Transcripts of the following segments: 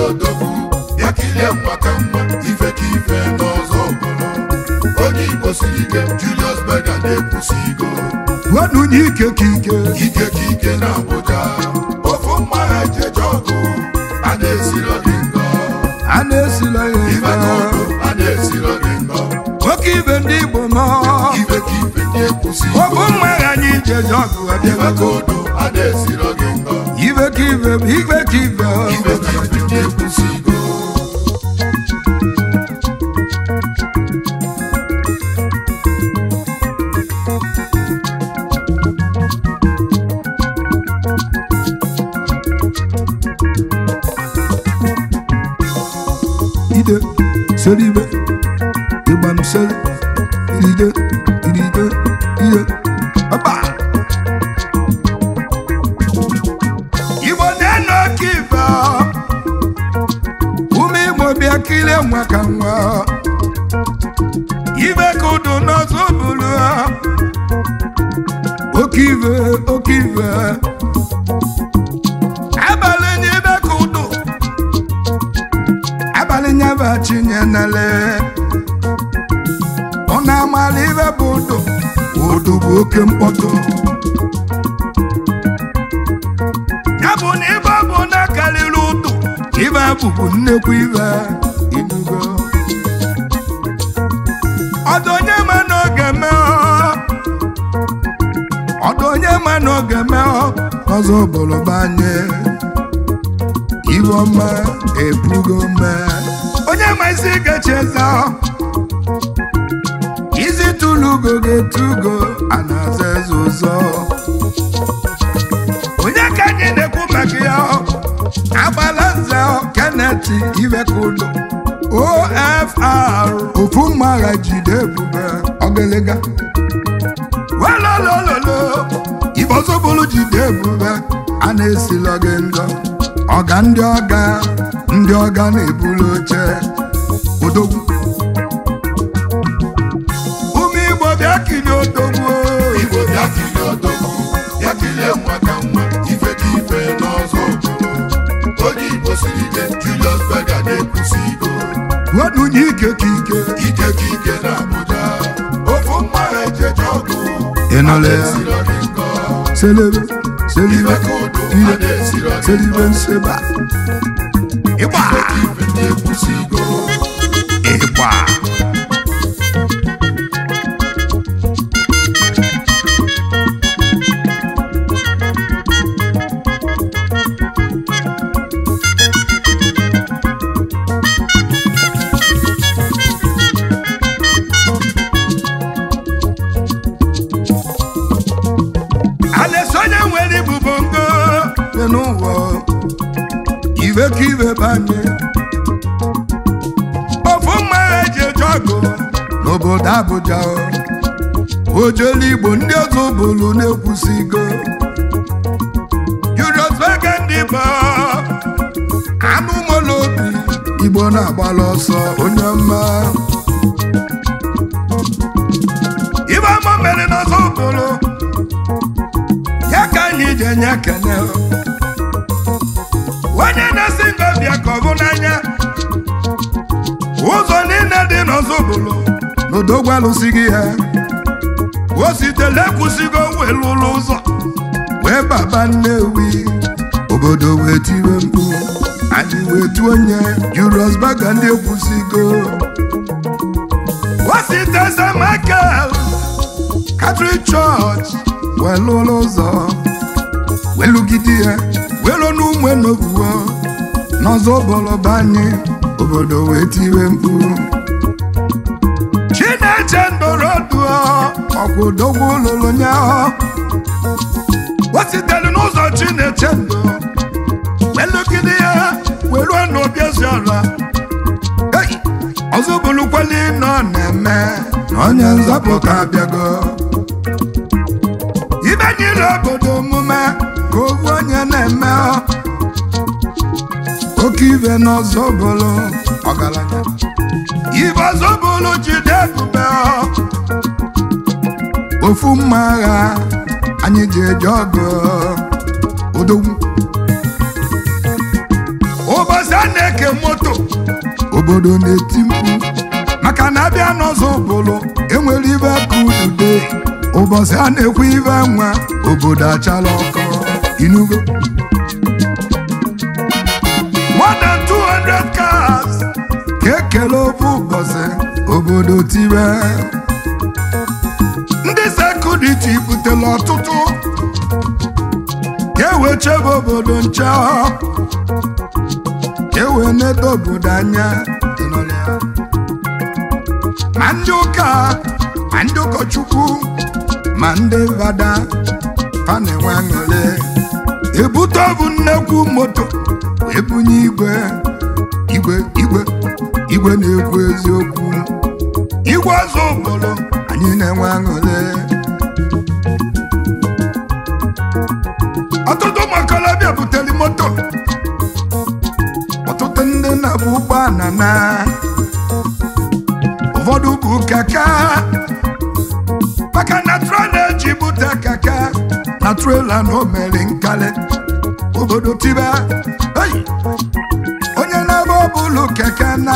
odogwu ya kilie nwa ka nwa ife ka ife n'ọzọ obodo onye igbo siri ike Julius Berger na-ekwusi igo wenunye ike ka ike ike ka ike na Abuja ofu mma ha ejeje ọgụ a na-esiro gị ngọ a na-esila ya ife ka ike odo a na-esiro gị ngọ nwoke ibe ndị igbo nọ ife ka ife na-ekwusi ọ bụ igo mma anyị jeje ọgụ ife ka abịago odo a na-esiro gị ngọ ibe ka ibe bụ ibe ka ibe ife ka ife na-ekwusi igo ide seribe ịgbanụ seri iride iride ide ọba igbo na-eno oke ife ume igbo bịa kirie nwa ka nwa ibe ka udu n'ọzọ bụrụ oke ife oke ife abalị n'ibe ka udu abalị nyaba chinyenele ọ na-amala ibe bụ udu udu bụ oke mkpọtụ ya bụ na ibe bụ na karịrị udu ibe bụbu nnekwu ibe inugo ọdụ onye ma n'oge mee ọdụ onye ma n'oge mee ọzọ bụrụ banye iwe ọma ebugo mee onye ma isi gachi eze isi tụlugo ga-etugo a na-aza eze ụzọ onye ka anyị na-ekwu maka ya agbala nze keneti iwekudo ofr ofu mmagha jide ebube ọgịlịga welolololo ibozobulu jide ebube a na-esila gị ndọ ọga ndị ọga ndị ọga na-ebulu oche odogwu ụmụ igbo bịa kilie odogwu igbo bịa kilie odogwu bịa kilie nwa ka nwa ife ka ife n'ọzọ obodo onye igbo siri ike Julius Berger na-ekwusi igo wenunye ike ka ike ike ka ike na Abuja ofu mma ha ejeje ọgụ ịnọla ya esiro gị ngọ selebe selibe ife ka odo a ire na-esiro gị selibe nseba ịgba ife ka ife na-ekwusi igo ịgba a na-esi onye nwere ibu bongo dị n'ụwa ibe ka ibe banye ofu mmagha eji eje ọgụ n'obodo Abuja ojelu Igbo ndị ọzọ bụrụ na-ekwusigo Julius Berger ndị bụ anụ ụmụlụ obi Igbo na-agbala ọsọ onye ọma ibe ọma mere n'ọzọ bụrụ ya ka anyị ji enye ekele onye na-esi ngọbịa ka ọ bụ n'anya ụzọ niile dị n'ọzọbụlụ n'odogwu alụsịghị ya o sitele kwụsịgo wee lụlụ ụzọ wee baba Nnewi obodo wee tiwe mkpu anyị wee tuo onye Julius Berger ndị ekwusigo o site St. Michael Catholic Church wee lụlụ ụzọ wee lụgide ya wee lụọ n'ụmụ enobuwo n'ọzọ bọlọba anyị obodo wee tiwe mkpu Chineche ndoroduo ọkwa odogwu lụrụ nyaahụ o sitere n'ụzọ Chineche ndụ wee lụgide ya wee lụọ n'obi ezi ọra Hey! ọzọ bụrụkwala ịnọ na-eme na onye nzọpụta abịago ibe nyere obodo omume ka owu onye na-eme ọ. oke ibe n'ọzọ bụrụ ọgaranya ibe ọzọ bụrụ jide ebube ọ. ofu mma agha anyị ji eje ọgụ odogwu ụbọchị a na-eke na-eke moto obodo na-eti mkpu maka na abịa n'ọzọ obodo enwere ibe ka udude ụbọchị a na-ekwu ibe nwa obodo achala ọkọ inugo more than 200 cars ka ekele ofu ụbọchị obodo tibe ndị sekuriti butere ọtụtụ ka ewe chebe obodo nche ka ewe nedo obodo anya ma ndị ụka ma ndị ụkọchukwu ma ndị vada fa na-enwe aṅụrị ebute ọbụ nnekwu moto wee bunye igwe igwe igwe igwe na-ekwu eziokwu igwe ọzọ obodo anyị na-enwe aṅụrị ọtụtụ ụmụ okorobịa butere moto ọtụtụ ndị na-bụ ụgbọala na ụfọdụ bụ kaka maka na trela eji bute kaka na trela na o mere nkali obodo tiba eyi onye na-ebe ọbụlụ keke na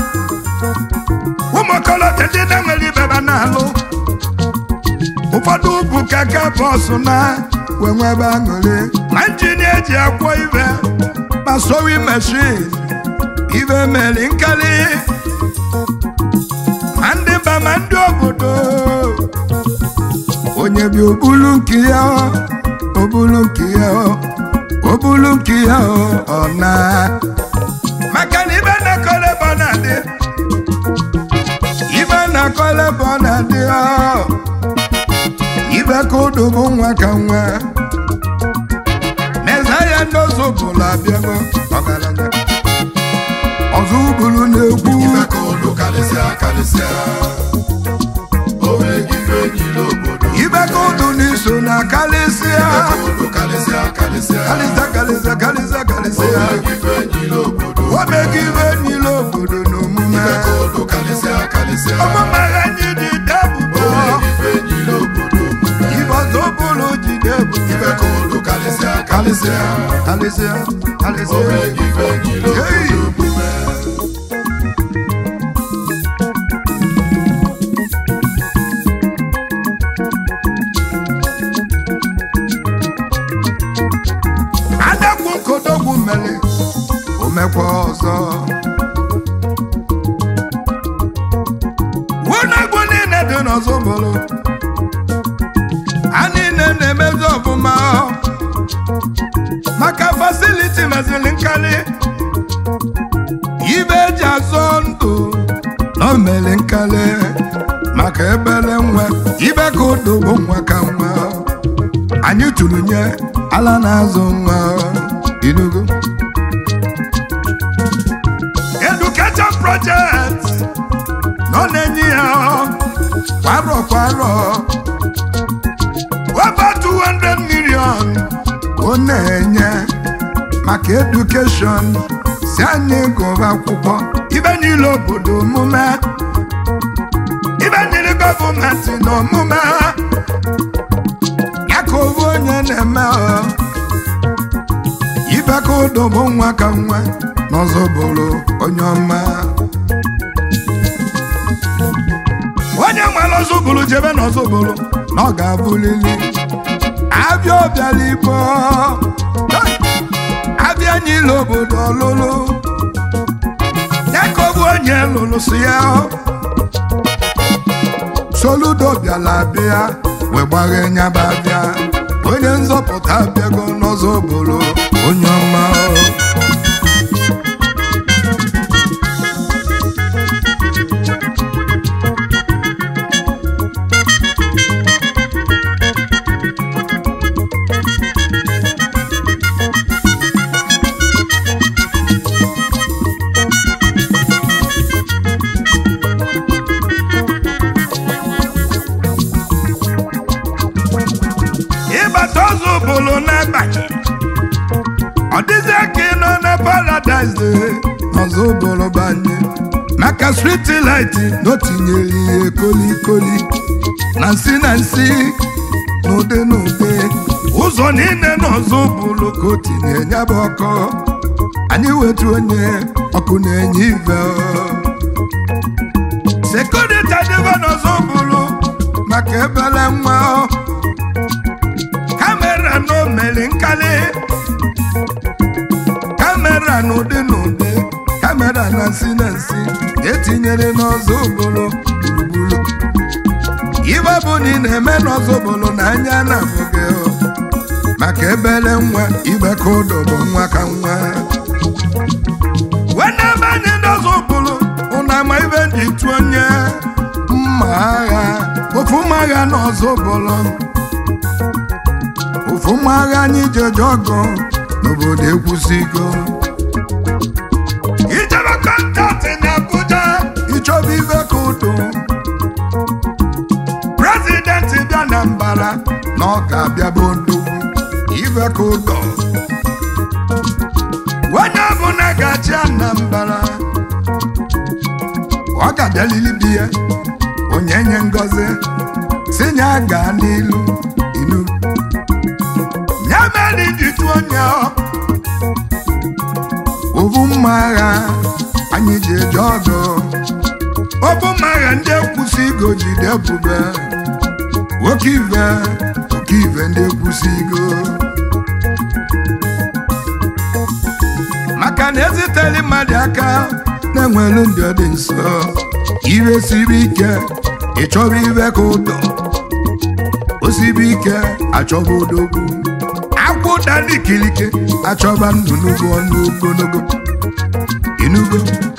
ụmụ okorobịa ndị na-enwere ibeba na-alụ ụfọdụ bụ keke bọsụ na wee nwebe aṅụrị ma njin eji akwọ ibe ma sowi meshin ibe mere nkali ma ndị mba ma ndị obodo onye bi obulu nke ya obulu nke ya obulu nke ya ọ na maka na ibe na-akọla ebe ọ na-adị ibe na-akọla ebe ọ na-adị ibe ka ụdụ bụ nwa ka nwa n'eze ya n'ozu bụla abịago ọgaranya ọzọ ụbụrụ na-ekwu ibe ka ụdụ karịsịa karịsịa o nweghị ife niile obodo ibe ka ụdụ n'iso na karịsịa ibe ka ụdụ karịsịa karịsịa karịsịa karịsịa karịsịa o karịsịa nweghị ife niile obodo omega ibe niile obodo na omume ibe ka ụdụ karịsịa karịsịa ọmụma ha anyị dị o debubo nweghị ife niile obodo omume ibe ọzọ ụbụrụ ji debubo ibe ka ụdụ karịsịa karịsịa karịsịa o karịsịa nweghị ife niile Hey! obodo omume adakwu nkodogwu mere omekwa ọzọ wunagwu niile dị n'ọzọ bụrụ ha niile na-emezi ọfụma maka fasiliti meziri nkali ibe eji azọ ndụ na o mere nkali maka ebere nwa ibe ka ụdụ bụ nwa ka nwa anyị tụrụ nye ala na-azụ nwa inugo education project nọ na-enye ya kwarọ kwarọ over 200 million ọ na-enye maka edukeshọn si anyị gụba akwụkwọ ibe niile obodo omume ibe niile gọọmenti na omume ya ka owu onye na-eme ọ ibe ka ụdọ bụ nwa ka nwa n'ọzọ bụrụ onye ọma onye nwere ọzọ bụrụ jebe n'ọzọ bụrụ na ọ ga-abụlili abịa ọbịala igbo Hey! abịa nyile obodo ọlụlụ ya ka ọ bụ onye lụrụ si ya soludo bịala bịa wee gbaghe nyaba bịa onye nzọpụta bịago n'ọzọ obodo onye ọma ịbata ọzọ obodo n'abalị ọ dịzie ka ị nọ na paradaịs ọzọ obodo banye maka striti laiti na o tinyere ihe kolikoli na nsị na nsị n'ụdị n'ụdị ụzọ niile n'ọzọ bụrụ ka o tinye ya bụ ọkọ anyị wetu onye ọkụ na-enye ive sekuriti adịgo n'ọzọ bụrụ maka ebele nwa kamera na omeri nkali kamera na ụdị na ụdị kamera na nsi na nsi etinyere n'ọzọ bụrụ gburugburu ibe bụ na ị na-eme n'ọzọ bụrụ na anya na-abụghị maka ebele nwa ibe ka ụdọ bụ nwa ka nwa wena ebe anyị n'ọzọ bụrụ ụna ama ibe ji tụ onye mma agha ofu mma agha n'ọzọ bụrụ ofu mma agha anyị jeje ọgụ n'obodo ekwusigo ijebe kọntaktị na Abuja ịchọba ibe ka ụdọ prezidenti bịa na mbara na ọ ga-abịa bụ ndugwu ibe ka ụdọ onye ọbụla ga-achị Anambra ọ ga-abịalili di ya onye nye ngozi si nya gaa n'ilu inu ya mere jitu onye ovu mma agha anyị ji eje ọgụ ovu mma agha ndị ekwusi igo jide ebube nwoke ive oke ive ndị ekwusi igo maka na eziteli mmadụ aka na-enwelu ndị ọ dị nso ire siri ike ịchọba ibe ka ụdọ osibi ike achọba odogwu akwụ dali ikilike achọba nnụnụ bụ ọnụ ogologo inugo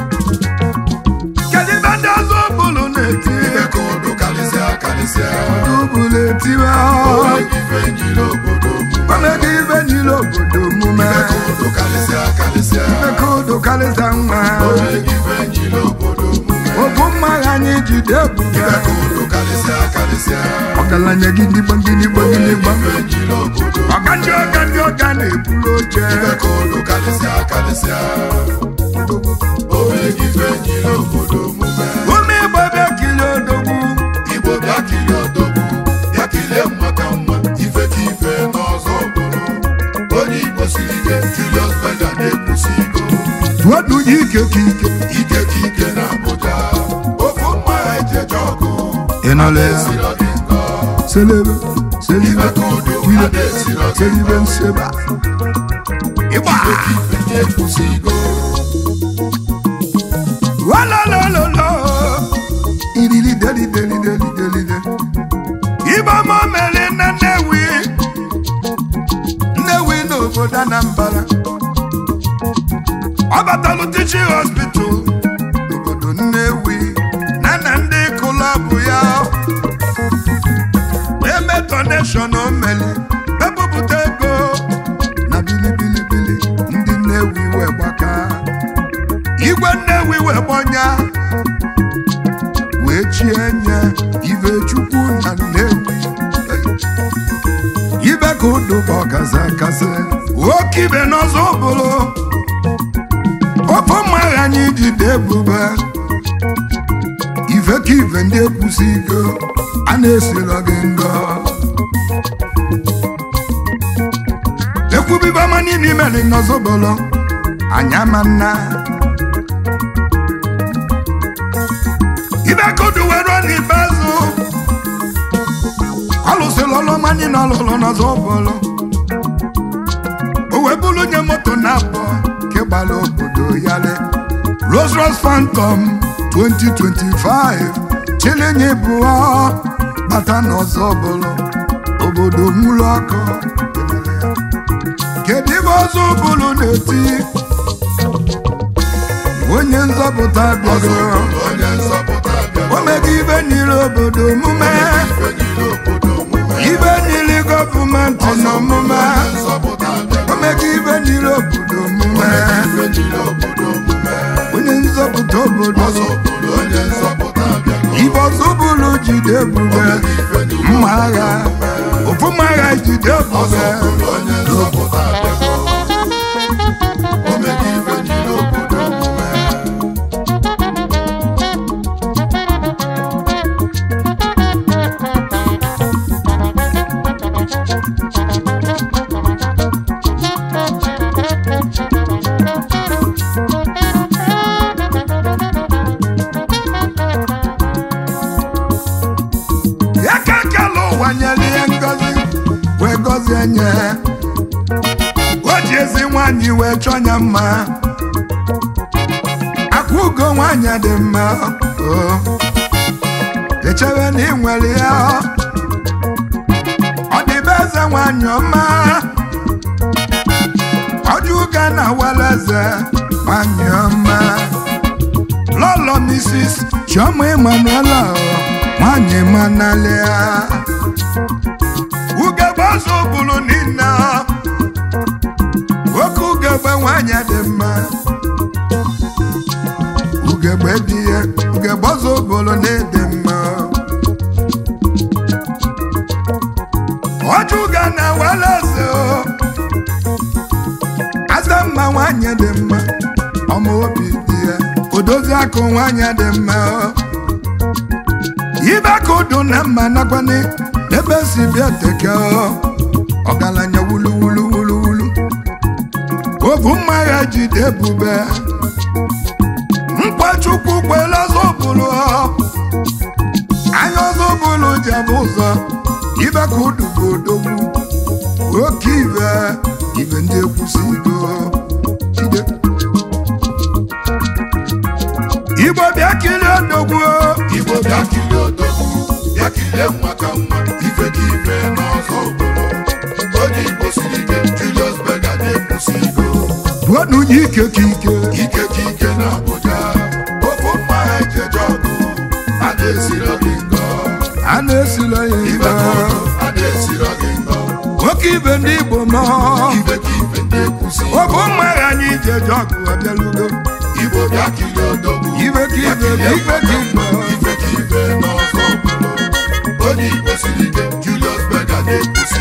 kedu ibe ndị ọzọ bụlụ na-eti ibe ka ụdụ karịsịa karịsịa bụlụ etiwe onweghị ife nyiri obodo omume omega ibe niile obodo omume ibe ka ụdụ karịsịa karịsịa ebe ka ụdụ karịsa nwa onweghị ife nyiri obodo omume obu mma agha anyị jide ebube ibe ka ụdụ karịsịa karịsịa ọgaranya gị ndị gbangịnịgba gịnịgba ife nyiri obodo ọga ndị ọga ndị ọga na-ebulu oche ibe ka ụdụ karịsịa karịsịa onweghị ife nyiri obodo omume ume igbo ebe kili odogwu igbo bịa kilie odogwu ya kilie mma ka mma ife ka ife n'ọzọ bụrụ onye igbo siri ike Julius Berger na-ekwusi igo tụọdụ ya ike ka ike ike ka ike na Abuja ofu mma ejeje ọgụ ị nọla ya esiro dị nkọ selebe selibe ibe ka udo wile ada esiro dị selibe nkọ nseba ịgba ife ka ife na-ekwusi igo walolololo iriri deli deli deli deli de ibe ọma mere na Nnewi Nnewi n'obodo Anambra ọ batalụ tichi hospital n'obodo Nnewi na na ndị kụlọbụ ya eme donation o meli ebupụta ego na bilibilibili ndị Nnewi wee gbaka igwe Nnewi wee gbọnya wee chie nye ibe chukwu na Nnewi ibe ka ụdụba ọgazi akasị oke ibe n'ọzọ bụrụ ofe mma agha anyị jide ebube ife ka ife ndị ekwusi ike a na-esiro gị ngọ ekwubibe ọma niile imere n'ọzọ bụrụ anya ma nna ibe kodu were n'ikpeazụ ọ lụsịrị ọlụ ọma niile ọlụlụ n'ọzọ bụrụ o wee bụrụ nye moto na-abọ nke gbara obodo yale Rolls Royce Phantom 2025 chilinye bụọ bata n'ọzọ bụrụ obodo nwụrụ ọkụ kedu ibe ọzọ bụrụ na-eti onye nzọpụta ọzọ bịara bụrụ onye nzọpụta bịara omega ibe nyere obodo omume ife nyiri obodo omume ibe nyere gọọmenti na omume onye nzọpụta bịara omega ibe nyere obodo omume ife nyiri obodo omume onye nzọpụta obodo ọzọ bụrụ onye nzọpụta bịara ibe ọzọ bụrụ jide ebube ife nyiri mma agha ofu mma agha jide ọzọ ebube bụrụ onye nzọpụta bịara omega ife nyiri obodo omume nwanyị o ji ezi nwanyị wee chọọ ya mma akwa ugo nwanyị dị mma o echebe na ị nwere ya ọ dịbe eze nwanyị ọma ọjụga na were eze nwanyị ọma lọlọ Mrs. Chioma Emanuela nwanyị manalia ugegbe ọzọ bụrụ niile oke ugegbe nwanyị dị mma ugegbe dị ya ugegbe ọzọ bụrụ na-ede mma ọjụga na were eze aza mma nwanyị dị mma ọma obi dị ya odozi akụ nwanyị dị mma ibe aka udu na mma nakwani ebe si bịa teke ọgaranya wulu wulu wulu wulu ovu mma ya jide ebube mkpachukwu kwela zọbụrụ anya ọzọbụrụ jebụ ụzọ ibe ka udu bụ odogwu oke ibe ibe ndị ekwusigo jide igbo bịa kirie odogwu igbo bịa kilie odogwu bịa kilie nwa ka nwa ife ka ife n'ọzọ obodo onye igbo siri ike Julius Berger na-ekwusi iko buonu nye ike ka ike ike ka ike na Abuja ofu mma ha ejeje ọgụ a na-esiro gị ngọ a na-esila ya ibe ibe ka ọdụ a na-esiro gị ngọ nwoke ibe ndị igbo nọ ife ka ife ndị ekwusi ọ bụ mma ya anyị ji eje ọgụ abịalugo igbo bịa kilie odogwu ibe ka bịa ibe kilie ibe ka nwa ibe ife ka ife n'ọzọ obodo onye igbo siri ike Julius Berger na-ekwusi